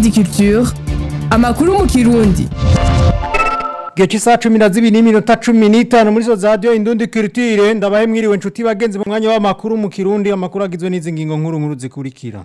Indundi Culture amakuru mu kirundi Gihe cy'isaha cumi na zibiri n'iminota cumi n'itanu muri zo radiyo indundi kirutire ndabahe mwiriwe nshuti bagenzi mu mwanya w'amakuru mu kirundi amakuru agizwe n'izi ngingo nkuru nkuru zikurikira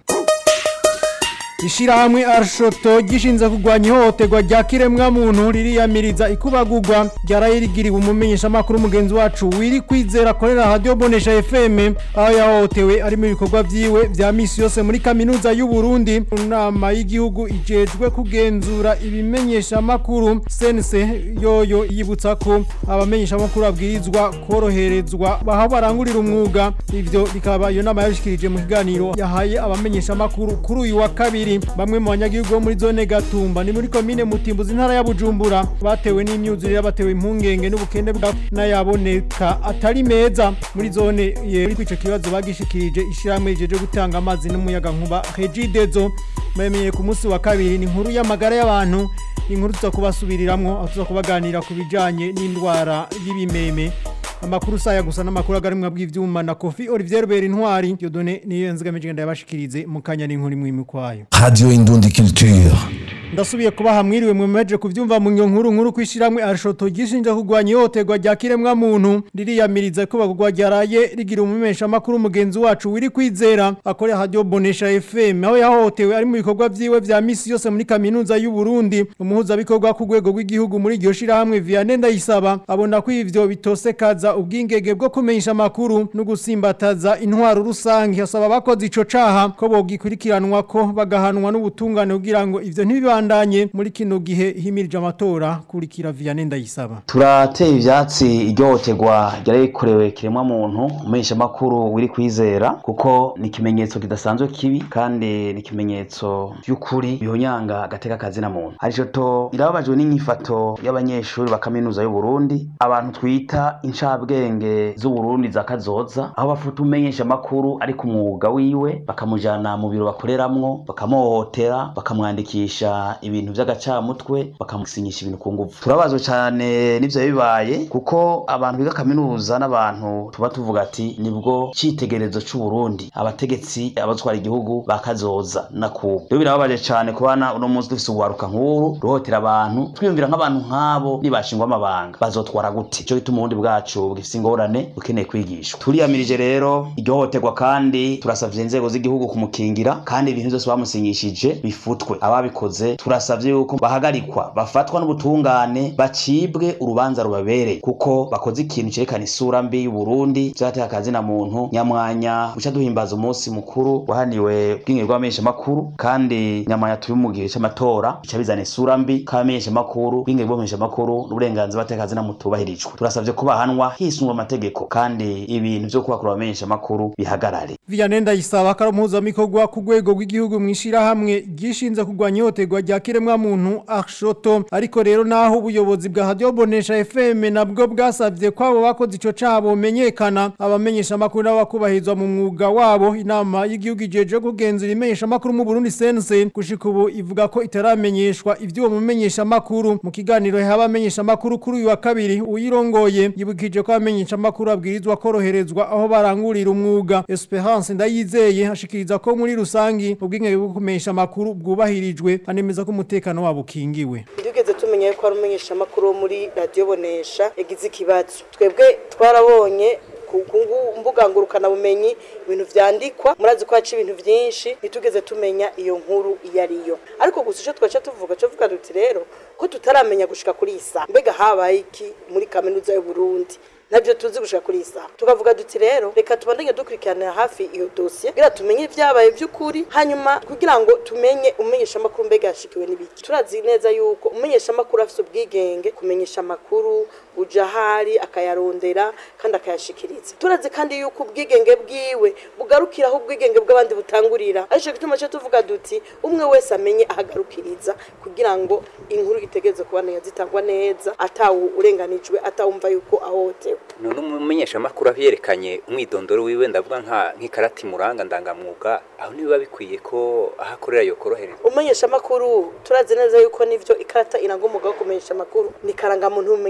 Ishirahamwe Arshoto gishinze kugwanya ihohoterwa rya kiremwa muntu ririyamiriza ikubagurwa ryarayirigiriwe umumenyesha makuru mugenzi wacu wiri kwizera korera radio Bonesha FM aho yahohotewe ari mu bikorwa vyiwe vya misi yose muri kaminuza y'u Burundi inama y'igihugu ijejwe kugenzura ibimenyesha makuru sense yoyo yibutsa ko abamenyesha makuru abwirizwa koroherezwa baho barangurira umwuga ivyo bikaba iyo nama yashikirije mu kiganiro yahaye abamenyesha makuru kuri uyu wa kabiri bamwe mu banyagihugu bo muri zone Gatumba ni muri komine Mutimbuzi intara ya Bujumbura batewe n'imyuzure yabatewe impungenge n'ubukende bwa nayaboneka atari meza muri zone yeri kwico kibazo bagishikirije ishiramwe rijeje gutanga amazi n'umuyaga nkuba Regidezo bamenye ku munsi wa kabiri ni inkuru y'amagara y'abantu inkuru tuza kubasubiriramwo aho tuza kubaganira ku bijanye n'indwara y'ibimeme amakuru saya gusa n'amakuru agarimwa bw'ivyuma na Kofi Olivier Rubera Intwari Dieudonné niyo nzigamije ndayabashikirize mu kanya n'inkuru imwe imikwayo Radio Indundi Culture. ndasubiye kubaha mwiriwe mwemeje kuvyumva mu nyo nkuru nkuru kwishiramwe arshoto gishinja kugwanya ihohoterwa rya kiremwa muntu ririyamiriza ko bagurwa ryaraye rigira umumesha makuru mugenzi wacu wiri kwizera akorera radio Bonesha FM aho yahohotewe ari mu bikorwa vyiwe vya misi yose muri kaminuza y'u Burundi umuhuza bikorwa ku rwego rw'igihugu muri iryo shirahamwe Vianney Ndayisaba abona ko ivyo bitosekaza ubwingege bwo kumenyesha makuru no gusimbataza intwaro rusange asaba abakoze ico caha ko bogikurikiranwa ko bagahanwa n'ubutungane kugira ngo ivyo ntibibandanye muri kino gihe himirije amatora kurikira Vianney Ndayisaba turateye ivyatsi iryohoterwa ryarikorewe kiremwa muntu umumenyesha makuru wiri kwizera kuko ni ikimenyetso kidasanzwe kibi kandi ni ikimenyetso by'ukuri bihonyanga agateka kazina muntu arico to irababajwe n'inyifato y'abanyeshuri ba kaminuza y'u Burundi abantu twita incabwenge z'u Burundi za kazoza aho bafuta umenyesha makuru ari ku mwuga wiwe bakamujana mu biro bakoreramwo bakamuhohotera bakamwandikisha ibintu vy'agacamutwe bakamusinyisha ibintu ku nguvu turabazwe cyane n'ivyo bibaye kuko abantu biga kaminuza n'abantu tuba tuvuga ati nibwo citegerezo c'u Burundi abategetsi abatwara igihugu bakazoza na kubu rero birababaje cyane kubana uno munsi dufise uwaruka nk'uru ruhotera abantu twiyumvira nk'abantu nk'abo nibashingwa amabanga bazotwara gute ico gituma ubundi bwacu bugifise ingorane bukeneye kwigishwa turiyamirije rero iryo hohoterwa kandi turasavye inzego z'igihugu kumukingira kandi ibintu byose bamusinyishije bifutwe ababikoze turasavye yuko bahagarikwa bafatwa n'ubutungane bacibwe urubanza rubabereye kuko bakoze ikintu cerekana isura mbi y'u Burundi vyateye akazina muntu nyamwanya buca duhimbaza umunsi mukuru wahaniwe ubwinge bw'abamenyesha makuru kandi nyamwanya turi mu gihe c'amatora bica bizana isura mbi k'abamenyesha makuru ubwinge bw'abamenyesha makuru n'uburenganzira bateye akazina mutubahirijwe turasavye ko bahanwa hisungwa amategeko kandi ibintu vyo kubakura abamenyesha makuru bihagarare Vianney Ndayisaba karo mpuzamikorwa ku rwego rw'igihugu mwishirahamwe gishinze kugwanya ihohoterwa rya kiremwa muntu Arshoto ariko rero naho ubuyobozi bwa Radio Bonesha FM nabwo bwasavye ko abo bakoze ico caha bomenyekana abamenyesha makuru n'abakubahizwa mu mwuga wabo inama y'igihugu ijeje kugenzura imenyesha makuru mu Burundi sense gushika ubu ivuga ko itaramenyeshwa ivyo mumenyesha makuru mu kiganiro y'abamenyesha makuru kuri uyu wa kabiri uyirongoye yibukije ko abamenyesha makuru abwirizwa koroherezwa aho barangurira umwuga Esperance ndayizeye ashikiriza ko muri rusangi ubwinge bwo kumenyesha makuru bwubahirijwe anemeza ko umutekano wabo ukingiwe tugeze tumenya ko ari umumenyesha makuru wo muri radio bonesha yagize ikibazo twebwe twarabonye ku ku mbuga ngurukana bumenyi ibintu vyandikwa murazi ko haca ibintu vyinshi ntitugeze tumenya iyo nkuru iyo ariyo ariko gusa ico twaca tuvuga cyo vuga duti rero ko tutaramenya gushika kuri isa mbega habaye iki muri kaminuza y'u Burundi nabyo tuzi gushika kuri isa tukavuga duti rero reka tubandanye dukurikiranira hafi iyo dosiye kugira tumenye ibyabaye by'ukuri hanyuma kugira ngo tumenye umenyesha amakuru mbega yashikiwe n'ibiki turazi neza yuko umenyesha amakuru afite ubwigenge kumenyesha amakuru uja ahari akayarondera kandi akayashikiriza turazi kandi yuko ubwigenge bwiwe bugarukira aho ubwigenge bw'abandi butangurira aricyo gituma cyo tuvuga duti umwe wese amenye ahagarukiriza kugira ngo inkuru itegereze kubandanya zitangwa neza atawu urenganijwe atawumva yuko ahohotewe none umumenyeshamakuru aho yerekanye umwidondoro wiwe ndavuga nka nk'ikarati muranga ndangamwuga aho nibiba bikwiye ko aho akorera yokorohereza umenyesha amakuru turazi neza yuko nivyo ikarata iranga umwuga wo kumenyesha amakuru ni karangamuntu w'umumenyesha amakuru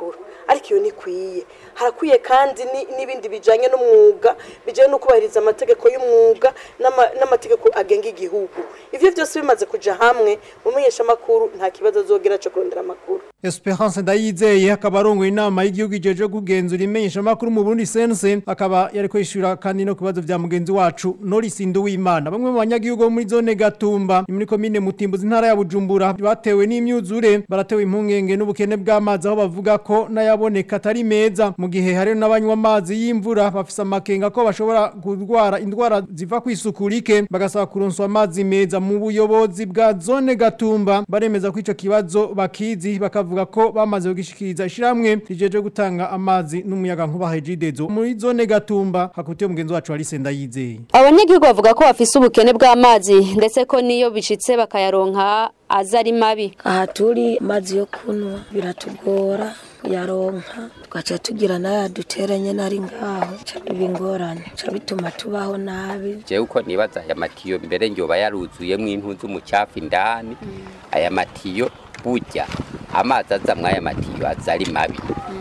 makuru ariko iyo ntikwiye harakwiye kandi ni- n'ibindi bijanye n'umwuga bijanye no kubahiriza amategeko y'umwuga n'ama- n'amategeko agenga igihugu ivyo vyose bimaze kuja hamwe umumenyesha makuru nta kibazo azogira co kurondera amakuru Esperance Ndayizeye akaba arongoye inama y'igihugu ijeje kugenzura imenyesha makuru mu Burundi sense akaba yari kwishura kandi no kubazo vya mugenzi wacu Norris Nduwimana bamwe mu banyagihugu bo muri zone Gatumba ni muri komine Mutimbuzi intara ya Bujumbura batewe n'imyuzure baratewe impungenge n'ubukene bw'amazi aho bavuga ko nayaboneka atari meza mu gihe hari n'abanywa amazi y'imvura bafise amakenga ko bashobora kurwara indwara ziva kwisukurike bagasaba kuronswa amazi meza mu buyobozi bwa zone Gatumba baremeza ko ico kibazo bakizi bakavuga ko bamaze kugishikiriza ishiramwe rijeje gutanga amazi n'umuyaga nkuba hejidezo muri zone Gatumba hakutiye umugenzi wacu Alice Ndayizeye abanyagihugu bavuga ko bafise ubukene bw'amazi ndetse ko niyo bishitse bakayaronka aza ari mabi aha turi amazi yo kunywa biratugora kuyaronka tugaca tugira n'aya duteranye nari ngaho ca biba ingorane ca bituma tubaho nabi jewe uko nibaza aya matiyo mbere njoba yaruzuyemwo impu z'umucafu indani aya matiyo burya amazi aza mw'aya matiyo aza ari mabi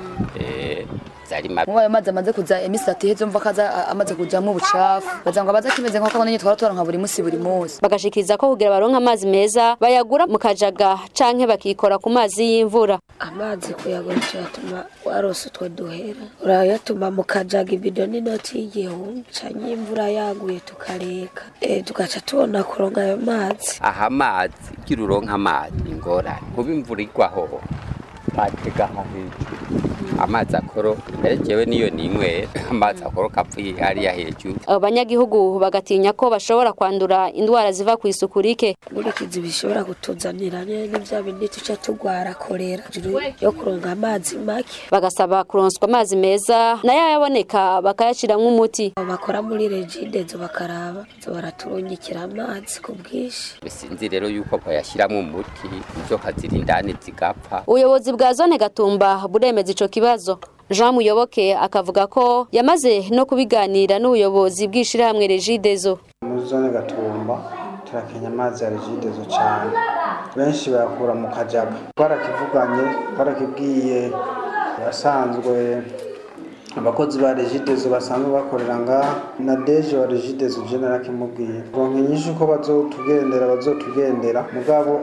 Eh, aza ari mabi Muba ayo mazi amaze kuza emisi itatu iheze umva ko aza a- amaze kujamwo ubucafu bagira ngo abaza kimeze nk'uko nyine twara turonka buri munsi buri munsi bagashikiriza ko kugira baronke amazi meza bayagura mu kajaga canke bakikora ku mazi y'imvura amazi kuyagura cyatuma warose utwo duhera urayatuma mu kajaga ibido n'inoti y'igihumbi canke imvura yaguye tukareka eh tugaca tubona kuronka ayo mazi aha amazi ugira uronka amazi ingorane kuba imvura igwaho batega aha hejuru amazi akoro mbere jewe niyo ninywera amazi akoroka apfuye hariya hejuru abo banyagihugu bagatinya ko bashobora kwandura indwara ziva ku isuku rike nkurikizi bishobora kutuzanira nyene vya bindi tuca tugwara korera juru yo kuronka amazi make bagasaba kuronswa amazi meza nayo yaboneka bakayashiramwo umuti abo bakora muri regidezo bakaraba zo baraturungikira amazi ku bwinshi sinzi rero yuko bayashyiramo umuti inzoka ziri indani zigapfa ubuyobozi bwa zone gatumba buremeza ico kibazo Jean Muyoboke akavuga ko yamaze no kubiganira n'ubuyobozi bw'ishirahamwe Regidezo muri zone gatumba turakenya amazi ya regidezo cyane benshi bayakura mu kajaga twarakivuganye twarakibwiye abasanzwe abakozi ba regidezo basanzwe bakorera ngaha na deje wa regidezo je narakimubwiye ronke nyinshi uko bazotugendera bazotugendera mugabo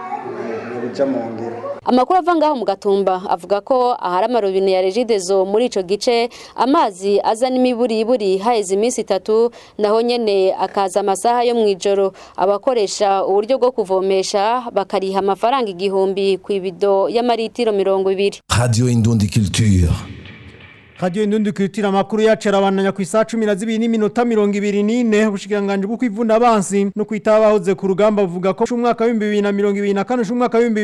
ntibija mu ngiro Amakuru ava ngaho mu gatumba avuga ko ahari amarobine ya Regidezo muri ico gice amazi aza n'imiburiburi haheze iminsi itatu naho nyene akaza amasaha yo mwijoro abakoresha uburyo bwo kuvomesha bakariha amafaranga igihumbi ku ibido y'amaritiro mirongo ibiri Radio Indundi Culture. Radio Indundi Culture amakuru yacu arabandanya ku isaha 12 n'iminota 24 ubushikiranganje bwo kwivuna abansi no kwitabahoze ku rugamba buvuga ko umwaka wa 2024 umwaka wa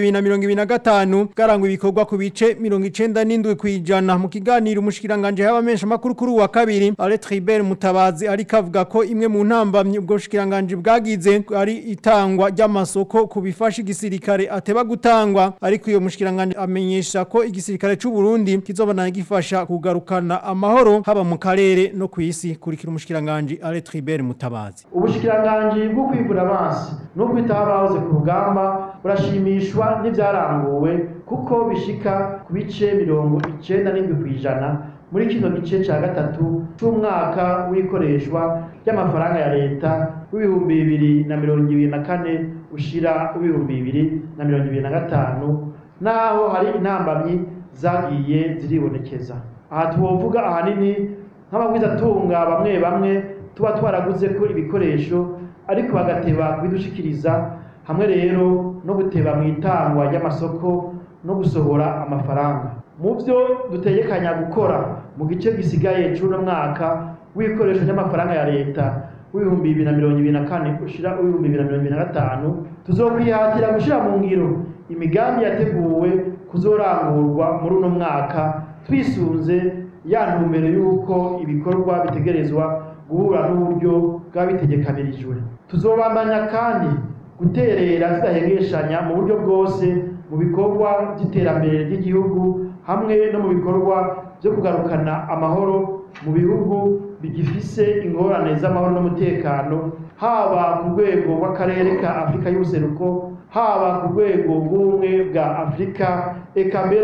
2025 garangwa ibikorwa ku bice 97 kwijana mu kiganiro umushikiranganje y'abamesha makuru kuri wa kabiri Alet Tribert Mutabazi ari kavuga ko imwe mu ntambamye ubwo bushikiranganje bwagize ari itangwa ry'amasoko ku bifasha igisirikare ateba gutangwa ariko iyo mushikiranganje amenyesha ko igisirikare c'u Burundi kizobana gifasha kugarukana amahoro haba mu karere no ku isi kurikira umushikiranganje Alet Tribert Mutabazi ubushikiranganji bwo kwivura abansi no kwitaho abahoze ku rugamba burashimishwa n'ivyaranguwe kuko bishika ku bice mirongo icenda n'indwi kw'ijana muri kino gice ca gatatu c'umwaka w'ikoreshwa ry'amafaranga ya leta w'ibihumbi bibiri na mirongo ibiri na kane ushira w'ibihumbi bibiri na mirongo ibiri na gatanu naho hari intambamyi zagiye ziribonekeza aha tuwovuga ahanini nk'abagwizatunga bamwe bamwe tuba twaraguze ko ibikoresho ariko bagateba kubidushikiriza hamwe rero no guteba mu itangwa ry'amasoko no gusohora amafaranga mu byo dutegekanya gukora mu gice gisigaye c'uno mwaka w'ibikoresho by'amafaranga ya leta w'ibihumbi bibiri na mirongo ibiri na kane ushira w'ibihumbi bibiri na mirongo ibiri na gatanu tuzokwihatira gushira mu ngiro imigambi yateguwe kuzorangurwa muri uno mwaka twisunze ya ntumbero y'uko ibikorwa bitegerezwa guhura n'uburyo bw'abitegekanirijwe tuzobandanya kandi guterera tudahengeshanya mu buryo bwose mu bikorwa by'iterambere ry'igihugu hamwe no mu bikorwa byo kugarukana amahoro mu bihugu bigifise ingorane z'amahoro n'umutekano haba ku rwego rw'akarere ka afurika y'ubuseruko haba ku rwego rw'ubumwe bwa afurika eka mbere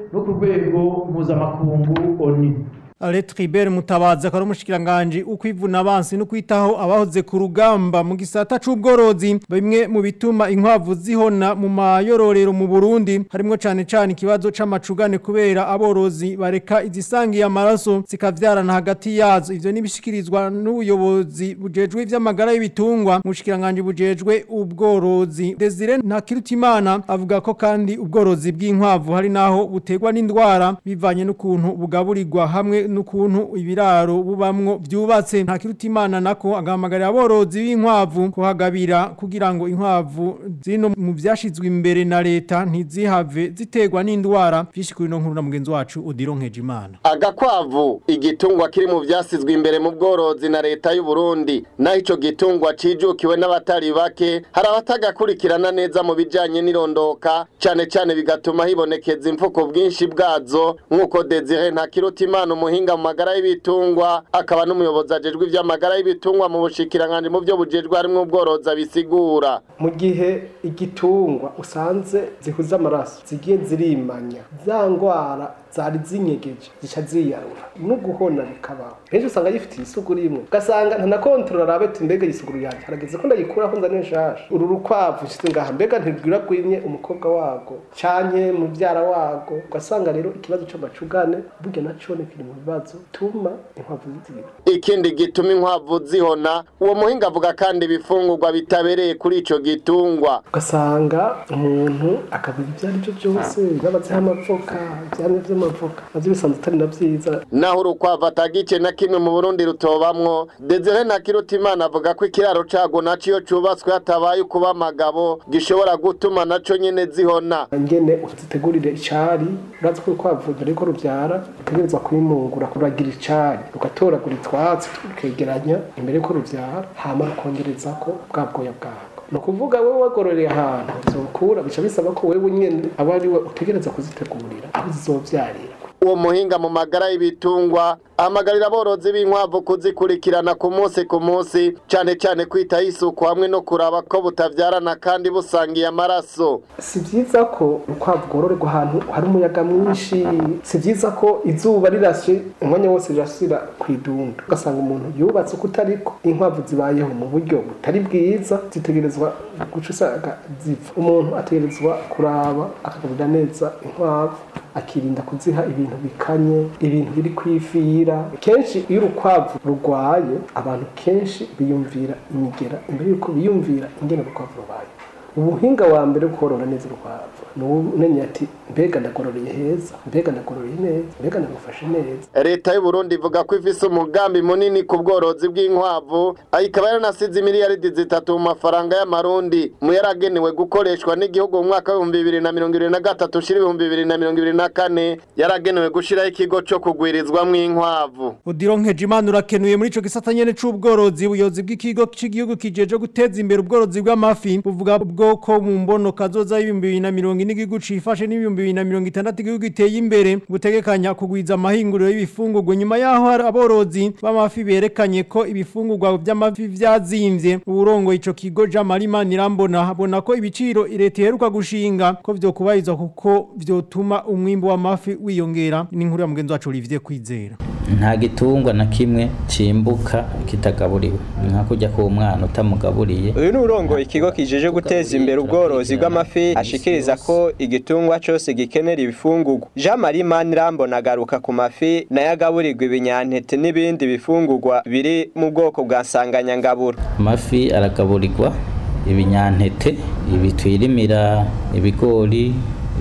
no ku rwego mpuzamakungu oni Alet Ribert Mutabazi akaba umushikiranganje ukwivuna abansi no kwitaho abahoze ku rugamba mu gisata c'ubworozi bimwe mu bituma inkwavu zihona mu mayororero mu Burundi harimo cane cane ikibazo c'amacugane kubera aborozi bareka izisangiye amaraso zikavyarana hagati yazo ivyo nibishikirizwa n'ubuyobozi bujejwe ivy'amagara y'ibitungwa mu shikiranganje bujejwe ubworozi Desire Ntakirutimana avuga ko kandi ubworozi bw'inkwavu hari naho butegwa n'indwara bivanye n'ukuntu bugaburirwa hamwe n'ukuntu ibiraro bubamwo byubatse nta kirutimana nako agahamagarira aborozi b'inkwavu kuhagabira kugira ngo inkwavu zino mu byashizwe imbere na leta ntizihave ziterwa n'indwara byinshi kuri no nkuru na mugenzi wacu Odironkeje Imana agakwavu igitungwa kiri mu byasizwe imbere mu bworozi na leta y'u Burundi naho ico gitungwa cijukiwe n'abatari bake hari abatagakurikirana neza mu bijanye n'irondoka cane cane bigatuma hibonekeza imfuko bwinshi bwazo nk'uko Desire Ntakirutimana umuhinga mu magara y'ibitungwa akaba n'umuyobozi ajejwe ivy'amagara y'ibitungwa mu bushikiranganje mu byo bujejwe harimwo ubworozi abisigura mu gihe igitungwa usanze zihuza amaraso zigiye zirimanya za ngwara zari zinyegeje zica ziyarura no guhona bikabaho henshi usanga gifitiye isuguru imwe ugasanga nta kontrola arabe ati mbega isuguru yanjye harageze ko ndayikuraho nzane nshasha uru rukwavu nshize ngaha mbega ntirwiragwimye umukobwa wago canke muvyara wago ugasanga rero ikibazo c'amacugane burya naco ni kiri mu bibazo tuma inkwavu zizibira ikindi gituma inkwavu zihona uwo muhinga avuga kandi ibifungurwa bitabereye kuri ico gitungwa ugasanga umuntu akabira ibyo ari byo byose n'abaziha amavoka ivyamwa vy'amavoka navyo bisanzwe atari na vyiza naho urukwavu atagice na kimwe mu Burundi rutobamwo Desire Ntakirutimana avuga ko ikiraro cago naco iyo cubatswe hatabaye ukuba amagabo gishobora gutuma naco nyene zihona ngene uzitegurire icari urazi ko urukwavu mbere yuko ruvyara utegerezwa kwimungura kuragira icari rugatoragura utwatsi tukegeranya imbere yuko ruvyara hama rukongerezako bwa bwoya bwako ni ukuvuga wowe wagororeye ahantu zokura bica bisaba ko wewe nyene aba ari we utegereza kuzitegurira aho zizovyarira uwo muhinga mu magara y'ibitungwa ahamagarira aborozi b'inkwavu kuzikurikirana ku munsi ku munsi cane cane kwitaho isuku hamwe no kuraba ko butavyarana kandi busangiye amaraso si vyiza ko urukwavu rwororerwa ahantu hari umuyaga mwinshi si vyiza ko izuba rirashe umwanya wose rirasira kw'idunda ugasanga umuntu yubatse uko utariko inkwavu zibayeho mu buryo butari bwiza zitegerezwa guca usanga zipfa umuntu ategerezwa kuraba akagaburira neza inkwavu akirinda kuziha ibintu bikanye ibintu biri kwifira kenshi iyo urukwavu rurwaye abantu kenshi biyumvira imigera imbere yuko biyumvira ingene urukwavu rubaye ubuhinga wa mbere wo korora neza urukwavu ni umenya ati mbega ndagororeye heza mbega ndagororeye neza mbega ndagufashe neza leta y'u Burundi ivuga ko ifise umugambi munini ku bworozi bw'inkwavu aho ikaba yaranasize miliyaridi zitatu mu mafaranga y'amarundi mu yaragenewe gukoreshwa n'igihugu mu mwaka w'ibihumbi bibiri na mirongo ibiri na gatatu ushira ibihumbi bibiri na mirongo ibiri na kane yaragenewe gushiraho ikigo co kugwirizwamwo inkwavu Odironkeje Imana urakenuye muri ico gisata nyene c'ubworozi ubuyobozi bw'ikigo c'igihugu kijeje guteza imbere ubworozi bw'amafi buvuga bwoko mu mbono kazoza y'ibihumbi bibiri na mirongo ine igihugu cifashe n'ibihumbi bibiri na mirongo itandatu igihugu giteye imbere butegekanya kugwiza amahinguriro y'ibifungurwa nyuma yaho hari aborozi b'amafi berekanye ko ibifungurwa by'amafi vyazimvye uburongo ico kigo Jean Marie Manirambona abona ko ibiciro leta iheruka gushinga ko vyokubahirizwa kuko vyotuma umwimbo w'amafi wiyongera ni inkuru ya mugenzi wacu Olivier Kwizera nta gitungwa na kimwe cimbuka kitagaburiwe nka kujya ku mwana utamugaburiye uyu ni urongo ikigo kijeje guteza imbere ubworozi bw'amafi ashikiriza ko igitungwa cose gikenera ibifungurwa Jean Marie Manirambona agaruka ku mafi nayo agaburirwa ibinyantete n'ibindi bifungurwa biri mu bwoko bwa nsanganyangaburo amafi aragaburirwa ibinyantete ibi twirimira ibigori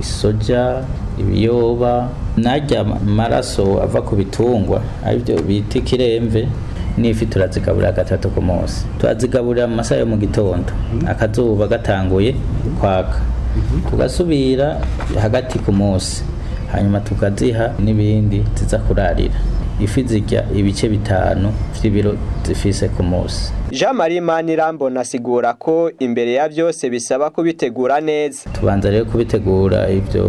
isoja ibiyoba najya amaraso ava ku bitungwa aribyo bita ikiremve n'ifi turazigaburira gatatu ku munsi turazigaburira mu masaha yo mu gitondo akazuba gatanguye kwaka tugasubira hagati ku munsi hanyuma tukaziha n'ibindi ziza kurarira ifi zirya ibice bitanu vy'ibiro zifise ku munsi Jean Marie Manirambona asigura ko imbere ya byose bisaba kubitegura neza tubanza rero kubitegura ivyo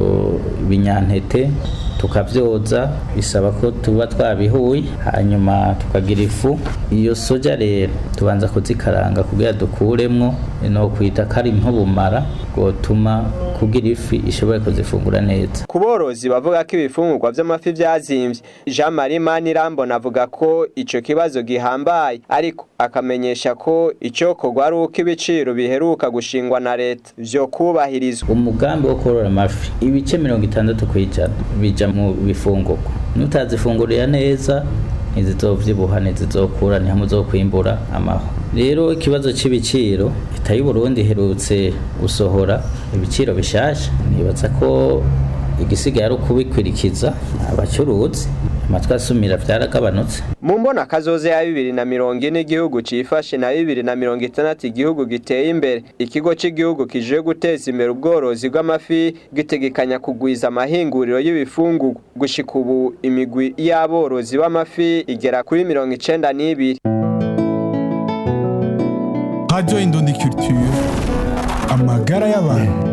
binyantete tukavyoza bisaba ko tuba twabihuye hanyuma tukagira ifu iyo soja rero tubanza kuzikaranga kugira dukuremwo no kwita kari nk'ubumara bwotuma kugira ifi ishobore kuzifungura neza ku borozi bavuga ko ibifungurwa vy'amafi vyazimvye Jean Marie Manirambona avuga ko ico kibazo gihambaye ariko akamenyesha ko icokorwa ari uko ibiciro biheruka gushingwa na leta vyo kubahirizwa umugambi wo korora amafi ibice mirongo itandatu kw'ijana bija mu bifungurwa nutazifungurira neza ntizizovyibuha ntizizokura ntihamwe uzokwimbura amaho rero ikibazo c'ibiciro leta y'u Burundi iherutse gusohora ibiciro bishasha nibaza ko igisigaye ari ukubikwirikiza abacuruzi amatwi asumira vyaragabanutse mu mbona kazoze ya bibiri na mirongo ine igihugu cifashe na bibiri na mirongo itandatu igihugu giteye imbere ikigo c'igihugu kijejwe guteza imbere ubworozi bw'amafi gitegekanya kugwiza amahinguriro y'ibifungurwa gushika ubu imigwi y'aborozi b'amafi igera kuri mirongo icenda n'ibiri Radio Indundi Culture amagara y'abantu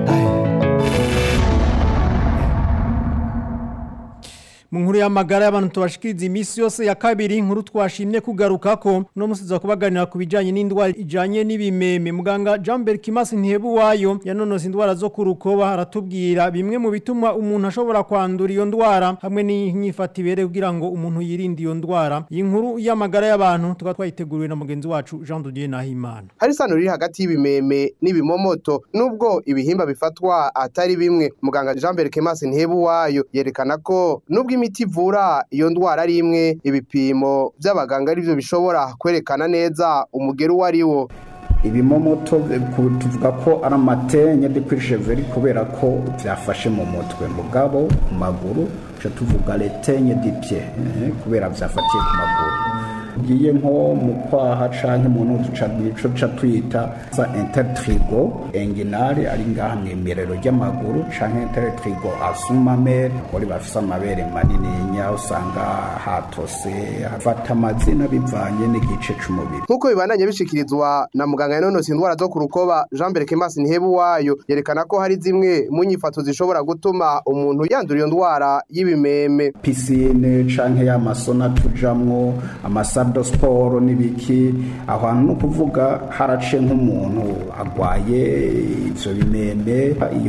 mu nkuru y'amagara y'abantu tubashikiriza iminsi yose ya kabiri inkuru twashimye kugaruka ko no musiza kubaganira ku bijanye n'indwara ijanye n'ibimeme muganga Jean-Bert Kimasi Ntihebu wayo yanonose indwara zo kurukoba haratubwira bimwe mu bituma umuntu ashobora kwandura iyo ndwara hamwe n'inyifata ibere kugira ngo umuntu yirinde iyo ndwara iyi nkuru y'amagara y'abantu tukaba twayiteguriwe na mugenzi wacu Jean Didier Nahimana hari isano riri hagati y'ibimeme n'ibimomoto nubwo ibihimba bifatwa atari bimwe muganga Jean-Bert Kimasi Ntihebu wayo yerekana ko nubwo imiti ivura iyo ndwara ari imwe ibipimo by'abaganga arivyo bishobora kwerekana neza umugero uwo ari wo ibimomoto tuvuga ko ari amatenye de kwisheveri kubera ko byafashe mu mutwe mugabo ku maguru tuca tuvuga letenye dipye kubera byafatiye ku maguru ugiye nko mu kwaha canke mu ntuzu nico ca twita za intertrigo enginale ari ngaha mw'imerero ry'amaguru canke intertrigo asumamere abagore bafise amabere manininya usanga hatose hafata amazina bivanye n'igice c'umubiri nk'uko bibandanye bishikirizwa na muganga yanonose indwara zo ku rukoba jean mbere kemasi ntihebu wayo yerekana ko hari zimwe mu nyifato zishobora gutuma umuntu yandura iyo ndwara y'ibimeme pisine canke y'amasona tujamwo amasa do siporo n'ibiki aho hantu ni ukuvuga harace nk'umuntu agwaye ivyo bimeme iyo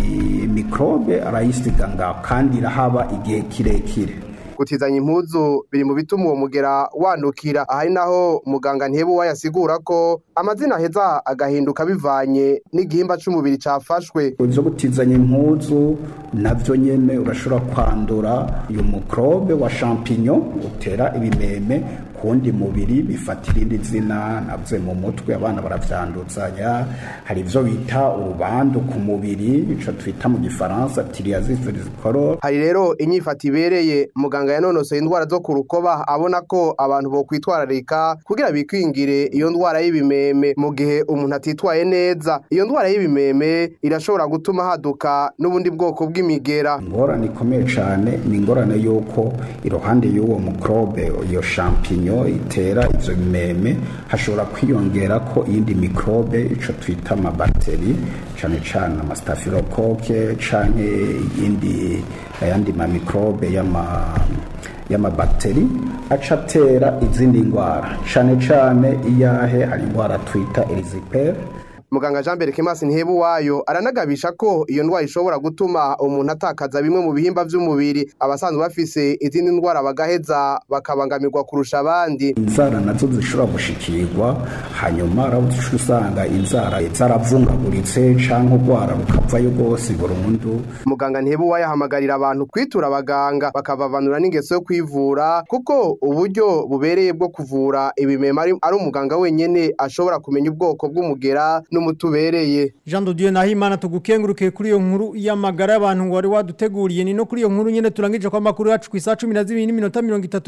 mikrobe arayisiga ngaho kandi irahaba igihe kirekire gutizanya impuzu biri mu bituma uwo mugera wandukira ahari naho muganga ntihebu wayasigura ko amazina aheza agahinduka bivanye n'igihimba c'umubiri cafashwe zo gutizanya impuzu navyo nyene urashobora kwandura iyo mukrobe wa champignon utera ibimeme kundi mubiri bifata irindi zina navuze mu mutwe abana baravyanduzanya hari ivyo bita urubandu ku mubiri ico twita mu gifaransa psoriasis vericolo hari rero inyifata ibereye muganga yanonosoye indwara zo ku rukoba abona ko abantu bo kwitwararika kugira bikwingire iyo ndwara y'ibimeme mu gihe umuntu atitwaye neza iyo ndwara y'ibimeme irashobora gutuma haduka n'ubundi bwoko bw'imigera ingorane ikomeye cane ni ingorane y'uko iruhande y'uwo mukrobe iyo champignon itera ivyo bimeme hashobora kwiyongera ko iyindi mikrobe ico twita amabakteri cane cane amastaphylocoque canke iyindi ayandi mamikrobe y'ama y'amabakteri aca atera izindi ndwara cane cane iyahe hari indwara twita erisipere muganga jean mbere kemasi ntihebu wayo aranagabisha ko iyo ndwara ishobora gutuma umuntu atakaza bimwe mu bihimba by'umubiri abasanzwe bafise izindi ndwara bagaheza bakabangamirwa kurusha abandi inzara nazo zishobora gushikirwa hanyuma arabuca usanga inzara zaravungaguritse canke urwara rukavayo rwose burundu muganga ntihebu wayo ahamagarira abantu kwitura abaganga bakavavanura n'ingeso yo kwivura kuko uburyo bubereye bwo kuvura ibimema ari umuganga wenyene ashobora kumenya ubwoko bw'umugera n'umutubereye Jean de Dieu Nahimana tugukenguruke kuri iyo nkuru y'amagara y'abantu wari waduteguriye ni no kuri iyo nkuru nyene turangije kwa makuru yacu ku isa 12 n'iminota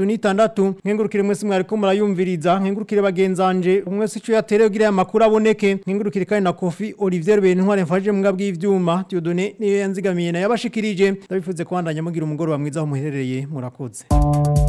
36 nkengurukire mwese mwari ko murayumviriza nkengurukire bagenzanje umwese ico yatereye kugira aya makuru aboneke nkengurukire kandi na Kofi Olivier Bentware mfaje mu bw'ivyuma ivyuma Dieudonné niyo yanzigamiye na yabashikirije ndabifuze kwandanya mugira umugoro wa mwiza aho muherereye murakoze